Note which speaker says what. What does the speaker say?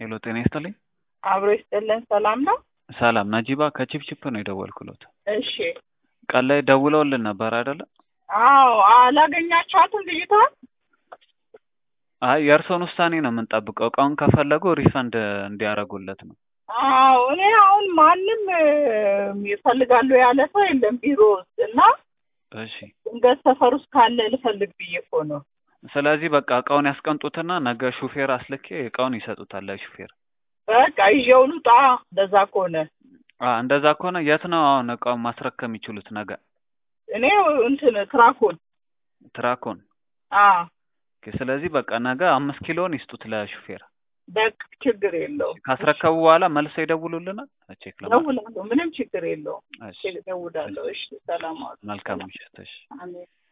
Speaker 1: ሄሎ ጤና ይስጥልኝ።
Speaker 2: አብሮ ይስጥልን። ሰላም ነው?
Speaker 1: ሰላም ነጂባ ከቺፕቺፕ ነው የደወልኩሎት።
Speaker 2: እሺ።
Speaker 1: ቀን ላይ ደውለውልን ነበር አይደለ?
Speaker 2: አዎ አላገኛችኋትም ልጅቷን?
Speaker 1: አይ የእርሶን ውሳኔ ነው የምንጠብቀው። እቃውን ከፈለጉ ሪፈንድ እንዲያደርጉለት ነው።
Speaker 2: አዎ እኔ አሁን ማንም ይፈልጋሉ ያለ ሰው የለም ቢሮ ውስጥ እና
Speaker 1: እሺ
Speaker 2: ድንገት ሰፈር ውስጥ ካለ ልፈልግ ብዬ እኮ ነው።
Speaker 1: ስለዚህ በቃ እቃውን ያስቀምጡትና ነገ ሹፌር አስልኬ እቃውን ይሰጡታል ለሹፌር።
Speaker 2: በቃ ይዤው ልውጣ። እንደዛ ከሆነ
Speaker 1: አ እንደዛ ከሆነ የት ነው አሁን እቃውን ማስረከብ የሚችሉት ነገ?
Speaker 2: እኔ እንትን ትራኮን
Speaker 1: ትራኮን።
Speaker 2: አ
Speaker 1: ኦኬ፣ ስለዚህ በቃ ነገ አምስት ኪሎን ይስጡት ለሹፌር።
Speaker 2: በቃ ችግር የለውም።
Speaker 1: ካስረከቡ በኋላ መልሰው ይደውሉልናል። ቼክ ለማድረግ።
Speaker 2: ደውላለሁ። ምንም ችግር የለውም።
Speaker 1: እሺ፣
Speaker 2: ደውላለሁ። እሺ፣ ሰላም ዋሉ።
Speaker 1: መልካም ምሽት። እሺ።
Speaker 2: አሜን።